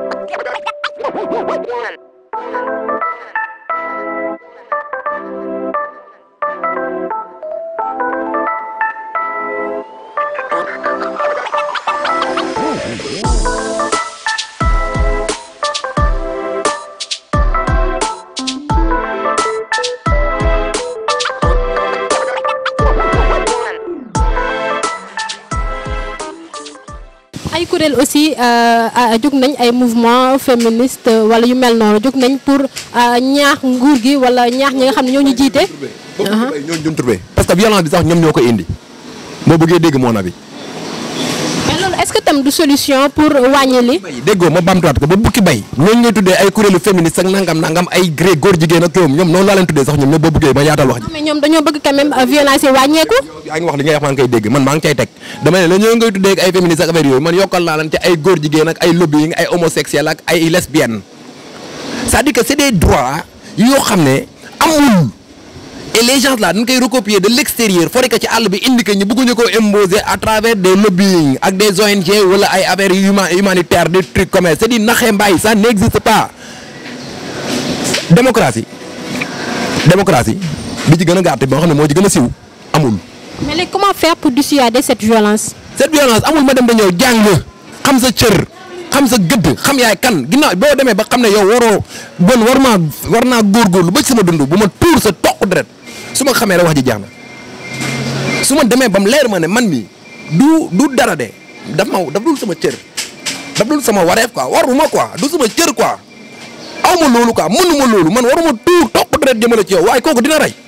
ay kuréel aussi jóg nañ ay mouvement féministe wala yu mel noonu jóg nañ pour ñaax nguur gi wala ñaax ñi nga xam ne ñoo ñu jiite. ñooñu ñun turbe parce que violence bi sax ñoom ñoo ko indi boo bëggee dégg moo na bi mais loolu est-ce que tam du solution pour wàññi li. bay déggoo ma bamtuwaat ko ba bukki bay ñooñu ngay tuddee ay kuréelu féministe ak nangam nangam ay gré góor jigéen ak ñoom ñoom noonu laa leen tuddee sax ñoom ñoom boo bëggee ma yaatal wax ji mais ñoom dañoo bëgg quand même violence yi wàññeeku. yaa ngi wax li ngay wax maa ngi koy dégg man maa ngi cay teg dama ne la ñoo ngay tuddee ak ay féministes ak affaire yooyu man yokkal naa leen ci ay góor jigéen ak ay lobbying ay homosexuel ak ay lesbiennes c'est-à-dire que c'est des droits yoo xam ne amul et les gens là dañ koy recopier de l'extérieur fori ko ci àll bi indi ko ñu bëgguñu ko imposer à travers des lobbying ak des ONG wala ay affaires huma humanitaires des trucs comme ça c'est di naxee mbaay ça n'existe pas démocratie démocratie bi ci gën a gàtt boo xam ne moo ci gën a siw amul mais léegi comment faire pour dissuader cette violence. cette violence amul ma dem ba ñëw jàng xam sa cër xam sa gëdd xam yaay kan ginnaaw boo demee ba xam ne yow waroo bon war maa war naa góorgóorlu ba ci sama dund bu ma tuur sa toq deret su ma xamee rek wax ji jeex na su ma demee ba mu leer ma ne man mi du du dara de daf ma daf dul sama cër daf dul sama wareef quoi waruma quoi du sama cër quoi aw ma loolu quoi mënuma loolu man waruma tuur toq deret jëmale ci yow waaye kooku dina rey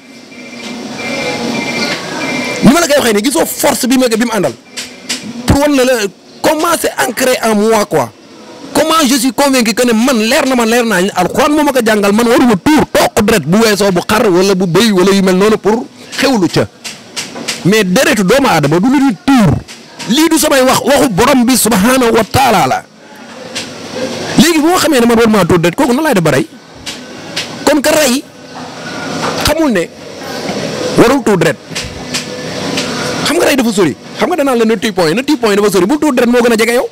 ni ma la koy waxee nii gisoo force bi ma bi mu àndal pour wan na la comment c'est ancré en moi quoi comment je suis convaincu que ne man leer na man leer naa ñu alxuraan moo ma ko jàngal man waruma tuur toq deret bu weesoo bu xar wala bu bëy wala yu mel noonu pour xewlu ca mais deretu doomu aadama du lu di tuur lii du samay wax waxu borom bi subhanahu wa taala la léegi bu ma xamee ne man war maa tuur deret kooku na laay def ba rey kon ka rey xamul ne warul tuur deret xam nga rey dafa sori xam nga danaa la na tuy point yi na tuy point yi dafa sori bul tuur deret moo gën a jege yow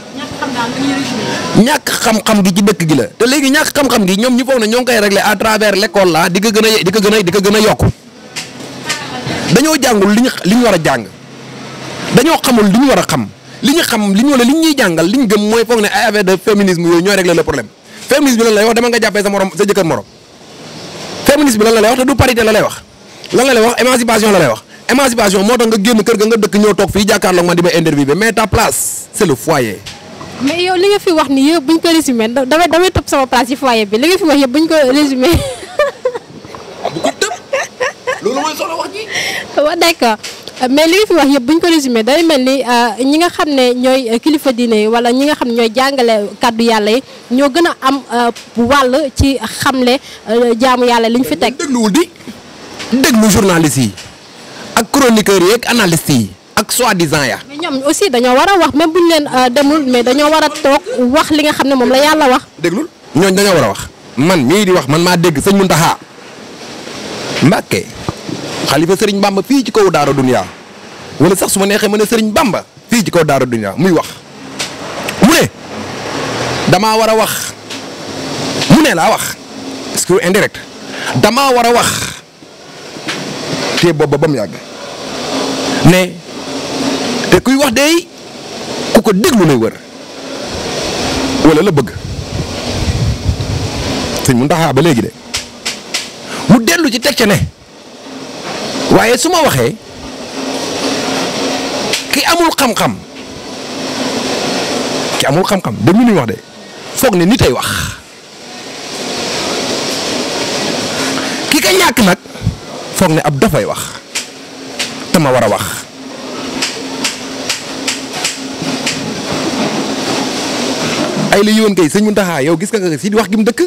ñàkk xam-xam gi ci dëkk gi la te léegi ñàkk xam-xam gi ñoom ñu foog ne ñoo ngi koy régler à travers l'école là di ko gën a di ko gën a di ko gën a yokk dañoo jàngul li ñu li ñu war a jàng dañoo xamul li ñu war a xam li ñu xam li ñu wala li ñuy jàngal li ñu gëm mooy foog ne ay affaire de féminisme yooyu ñooy régler le problème féminisme bi lan lay wax dama nga jàppee sa morom sa jëkkër morom féminisme bi lan la lay wax te du parité la lay wax lan la lay wax émancipation la lay wax émancipation moo tax nga génn kër ga nga dëkk ñëw toog fii jàkkaarloog man di ma interviewé mais ta place c'est le foyer mais yow li nga fi wax ni yëpp bu ñu ko résumé da- damay damay topp sama place ci foyer bi li nga fi wax yëpp bu ñu ko résumé bu ko tëb loolu mooy solo wax ji waaw d'accord mais li nga fi wax yëpp bu ñu ko résumé day mel ni ñi nga xam ne ñooy kilifa diine yi wala ñi nga xam ne ñooy jàngale kàddu yàlla yi ñoo gën a am wàll ci xamle jaamu yàlla li ñu fi teg. dégluwul di déglu journalistes yi ak chroniqueurs yi ak analystes yi ak soi-disant ya mais ñoom aussi dañoo war a wax même bu ñu leen demul mais dañoo war a toog wax li nga xam ne moom la yàlla wax. déglul ñooñ dañoo war a wax man mii di wax man maa dégg sëñ Muntaxa Mbàkke xalifa sëriñ Bamba fii ci kaw Daara Dunya wala sax su ma neexee ma ne sëriñ Bamba fii ci kaw Daara Dunya muy wax mu ne damaa war a wax mu ne laa wax discours indirect damaa war a wax te boobu ba mu yàgg ne te kuy wax dey ku ko déglu lay wër wala la bëgg sëñ Muntaxa ba léegi de mu dellu ci teg ca ne waaye su ma waxee ki amul xam-xam ki amul xam-xam déglu li ñu wax de foog ne nit ay wax ki ka ñàkk nag foog ne ab dafay wax te ma war a wax ay la yiwoon kay sëñ Muntaxa yow gis nga nga si di wax gi mu dëkk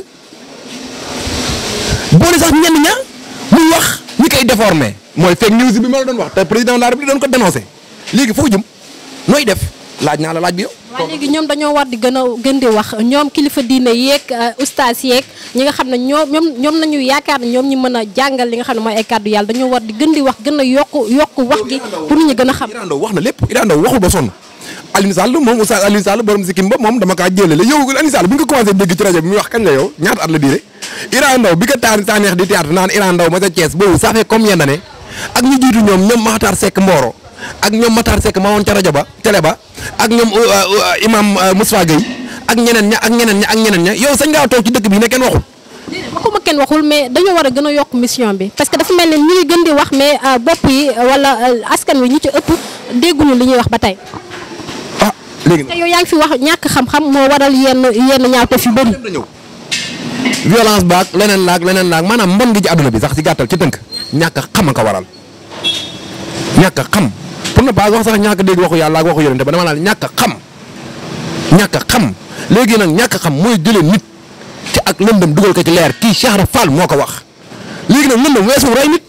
boole sax ñenn ña muy wax ñi koy déformé mooy fake news bi ma la doon wax te président de la République doon ko dénoncé léegi foo jëm nooy def laaj naa la laaj bi yow. waaye léegi ñoom dañoo war di gën a gën di wax ñoom kilifa diine yeeg ustaas yeeg ñi nga xam ne ñoom ñoom ñoom nañu yaakaar ne ñoom ñi mën a jàngal li nga xam ne mooy ay kàddu yàlla dañoo war di gën di wax gën a yokk yokk wax gi pour nit ñi gën a xam. Iran Ndao wax na lépp Iran Ndao waxul ba sonn Alioune Sall moom Oustaz Alioune Sall borom sikkim ba moom dama kaa jëlale yow Alioune Sall bi nga ko commencé dégg ci rajo bi muy wax kañ la yow ñaata at la diire Iran Ndaw bi ko taar saa neex di théâtre naan Iran Ndaw ma ca Thiès boobu ça fait combien d'années ak ñu jiitu ñoom ñoom Makhtar Seck Mboro ak ñoom Makhtar Seck ma woon ca rajo ba télé ba ak ñoom imam Moustapha Gueye ak ñeneen ña ak ñeneen ña ak ñeneen ña yow sañ ngaa toog ci dëkk bi ne kenn waxul waxuma kenn waxul mais dañoo war a gën a yokk mission bi parce que dafa mel ni ñu ngi gën di wax mais bopp yi wala askan wi ñu ci ëpp dégguñu li ñuy wax ba tey. ah léegi te yow yaa ngi fi wax ñàkk xam-xam moo waral yenn yenn ñaawteef yu bëri. na ñëw violence baak leneen laak leneen laak maanaam mbon gi ci àdduna bi sax ci gàttal ci tënk ñàkk a xam a ko waral ñàkk a xam pour ne pas wax sax ñàkk a dégg waxu yàlla ak waxu yonente ba dama naan ñàkk a xam ñàkk a xam léegi nag ñàkk a xam mooy jëlee nit ci ak lëndëm dugal ko ci leer kii Cheikh Ibra Fall moo ko wax léegi nag lëndëm weesu rey nit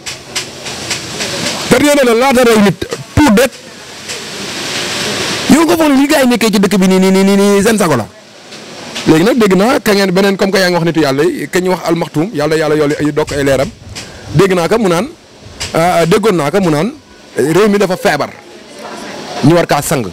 période la laata rey nit tout det yow nga foog ne li gars yi nekkee ci dëkk bi nii nii nii nii seen sago la léegi nag dégg naa ka ngeen beneen comme que yaa ngi wax nitu yàlla yi ka ñu wax almaxtuum yàlla yàlla yoolu ay dokk ay leeram dégg naa ko mu naan déggoon naa ko mu naan réew mi dafa feebar ñu war kaa sang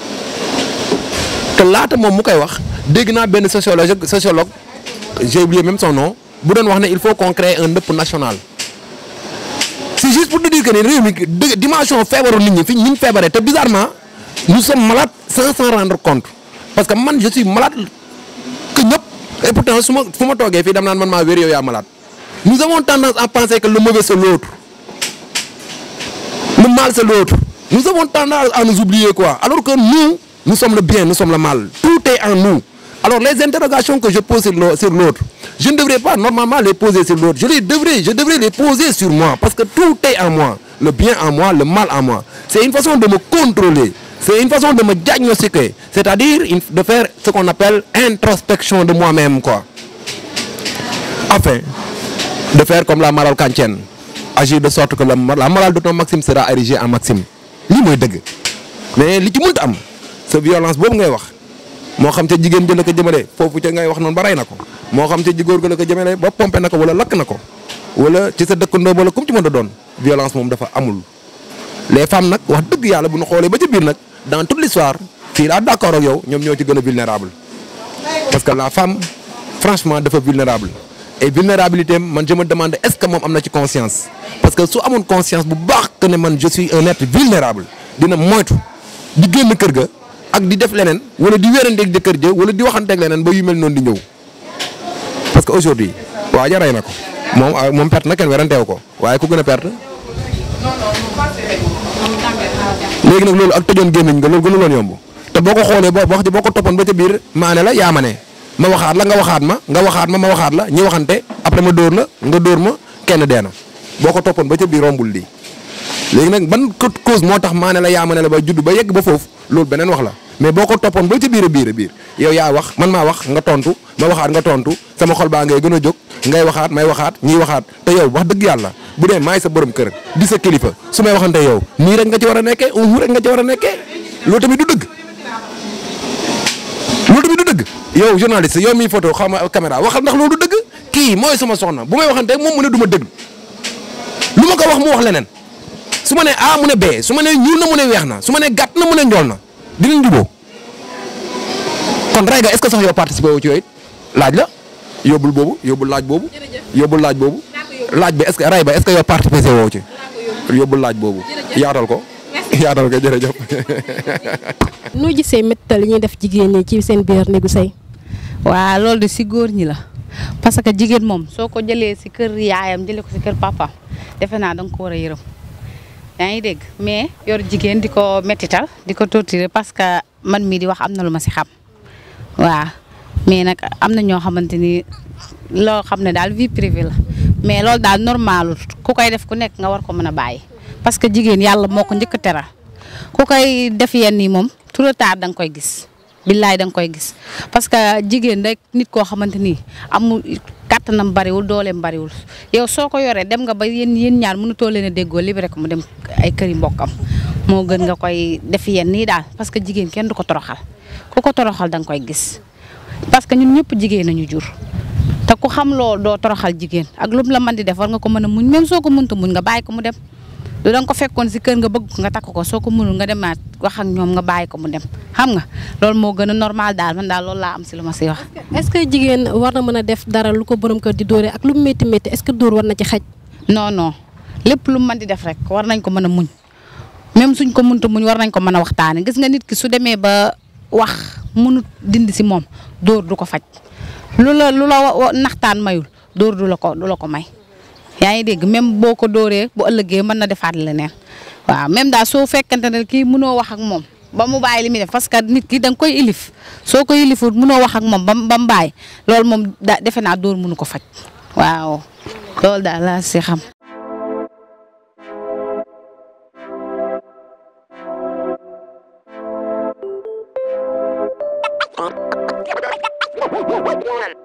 te laata moom mu koy wax dégg naa benn sociologue sociologue j'ai oublié même son nom bu doon wax ne il faut qu'on crée un ndëpp national c'est juste pour te dire que ni réew mi dë dimension feebaru nit ñi fi ñu feebaree te bizarrement nous sommes malades sans s'en rendre compte parce que man je suis malade que ñëpp et pourtant su ma fu ma toogee fii dam naan man maa wér yow yaa malade nous avons tendance à penser que le mauvais c'est l'autre le mal c'est l'autre nous avons tendance à nous oublier quoi alors que nous nous sommes le bien nous sommes le mal tout est en nous alors les interrogations que je pose sur l'autre je ne devrais pas normalement les poser sur l'autre je les devrais je devrais les poser sur moi parce que tout est en moi le bien en moi le mal en moi c'est une façon de me contrôler c'est une façon de me diagnostiquer c'est-à-dire de faire ce qu'on appelle introspection de moi-même quoi afin de faire comme la morale kantienne agir de sorte que la la morale de ton maxime sera érigée en maxime lii mooy dëgg mais li ci mënta am sa violence boobu ngay wax moo xam ca jigéen jëla ko jëmale foofu ca ngay wax noonu ba rey na ko moo xam ca jigóor ga la ko jëmale ba pompé na ko wala lakk na ko wala ci sa dëkkandoo wala comme ci mën a doon violence moom dafa amul les femmes nag wax dëgg yàlla bu ñu xoolee ba ca biir nag dans toute l'histoire fii laa d'accord ak yow ñoom ñoo ci gën a vulnérable parce que la femme franchement dafa vulnérable et vulnérabilité man je me demande est-ce que moom am na ci conscience parce que su amoon conscience bu baax que ne man je suis un être vulnérable dina moytu di génn kër ga ak di def leneen wala di wéranteeg jëkkër ja wala di waxanteeg leneen ba yu mel noonu di ñëw parce que aujourd'hui waa ja rey na ko moom moom perte na kenn weranteew ko waaye ku gën a perte léegi nag loolu ak tëjoon gémmiñ nga loolu gënuloon yomb te boo ko xoolee boo wax ji boo ko toppoon ba ca biir maane la yaa ma ne ma waxaat la nga waxaat ma nga waxaat ma ma waxaat la ñi waxante après ma dóor la nga dóor ma kenn dee na boo ko toppoon ba ca biir rombul lii léegi nag ban cause moo tax maane la yaa ma ne la ba judd ba yegg ba foofu loolu beneen wax la mais boo ko toppoon ba ca biir a biir a biir yow yaa wax man maa wax nga tontu ma waxaat nga tontu sama xol baa ngay gën a jóg ngay waxaat may waxaat ñiy waxaat te yow wax dëgg yàlla bu dee maay sa borom kër di sa kilifa su may waxante yow nii rek nga ci war a nekkee uhu rek nga ci war a nekkee loolu tamit du dëgg loolu tamit du dëgg yow journaliste yow miy photo xaw ma caméra waxal ndax loolu du dëgg kii mooy sama soxna bu may waxante moom mu ne du ma dëgg lu ma ko wax mu wax leneen su ma nee A mu ne B su ma nee ñuul na mu ne weex na su ma nee gàtt na mu ne njool na dinañ juboo kon rey ga est-ce que sax yow participer wu ci yooyu laaj la yóbbul boobu yóbbul laaj boobu yóbbul laaj boobu laaj bi est-ce que rey ba est-ce que yow participer woo ci yóbbul laaj boobu yaatal ko yaatal ko jërëjëf noo gisee méttal li ñuy def jigéen ñi ci seen biir néegu sëy waa loolu de si góor ñi la parce que jigéen moom soo ko jëlee si kër yaayam jëlee ko si kër papaam defe naa da nga ko war a yërëm yaa ngi dégg mais yor jigéen di ko mettital di ko torturer parce que man mii di wax am na lu ma si xam waaw mais nag am na ñoo xamante ni loo xam ne daal vie privée la mais loolu daal normalul ku koy def ku nekk nga war ko mën a bàyyi parce que jigéen yàlla moo ko njëkk a teral ku koy def yenn yi moom tout le temps da nga koy gis billaay da nga koy gis parce que jigéen rek nit koo xamante ni amul kàttanam bariwul dooleem bariwul yow soo ko yoree dem nga ba yéen yéen ñaar mënutoo leen a déggoo libéré ko mu dem ay këri mbokkam moo gën nga koy def yenn nii daal parce que jigéen kenn du ko toroxal ku ko toroxal da nga koy gis parce que ñun ñëpp jigéen nañu jur te ku xam loolu doo toroxal jigéen ak lu mu la mën di def war nga ko mën a muñ même soo ko mënta muñ nga bàyyi ko mu dem du da nga ko fekkoon si kër nga bëgg ko nga takk ko soo ko mënul nga demaat wax ak ñoom nga bàyyi ko mu dem xam nga loolu moo gën a normal daal man daal loolu laa am si lu ma siy wax. est-ce que jigéen war na mën a def dara lu ko borom kër di dóore ak lu mu métti métti est-ce que dóor war na ci xaj. non non lépp lu mën di def rek war nañ ko mën a muñ même suñ ko mënta muñ war nañ ko mën a waxtaane gis nga nit ki su demee ba wax mënut dindi si moom dóor du ko faj lu la lu la naxtaan mayul dóor du la ko du la ko may. yaa ngi dégg même boo ko dóoree bu ëllëgee mën na defaat leneen waaw même daal soo fekkante ne kii mënoo wax ak moom ba mu bàyyi li muy def parce que nit ki da nga koy ilif soo ko ilifut mënoo wax ak moom ba ba mu bàyyi loolu moom da defe naa dóor mënu ko faj waaw loolu daal laa si xam. One.